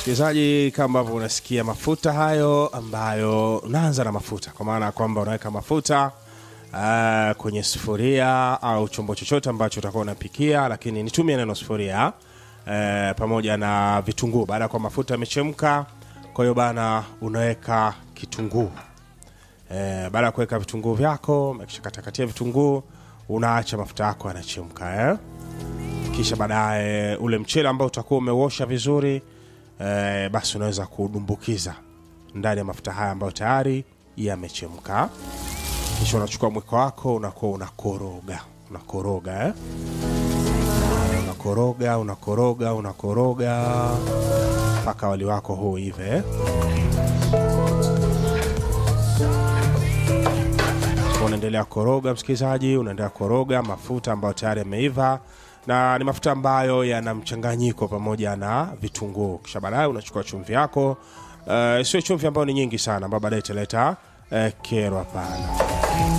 msikilizaji kama ambavyo unasikia mafuta hayo ambayo unaanza na mafuta kwa maana ya kwamba unaweka mafuta uh, kwenye sufuria au chombo chochote ambacho utakuwa unapikia lakini nitumie neno sufuria uh, pamoja na vitunguu baada ya kwa mafuta yamechemka kwa hiyo bana unaweka kitunguu Eh, baada ya kuweka vitunguu vyako umekishakatakatia vitunguu unaacha mafuta yako yanachemka eh? kisha baadaye ule mchele ambao utakuwa umeuosha vizuri eh, basi unaweza kudumbukiza ndani ya mafuta haya ambayo tayari yamechemka kisha unachukua mwiko wako unakuwa unakoroga unakoroga eh? unakoroga unakoroga unakoroga mpaka wali wako huu hive eh? unaendelea koroga msikilizaji unaendelea koroga mafuta ambayo tayari yameiva na ni mafuta ambayo yana mchanganyiko pamoja na vitunguu kisha baadaye unachukua chumvi yako uh, sio chumvi ambayo ni nyingi sana ambayo baadaye italeta uh, kero hapana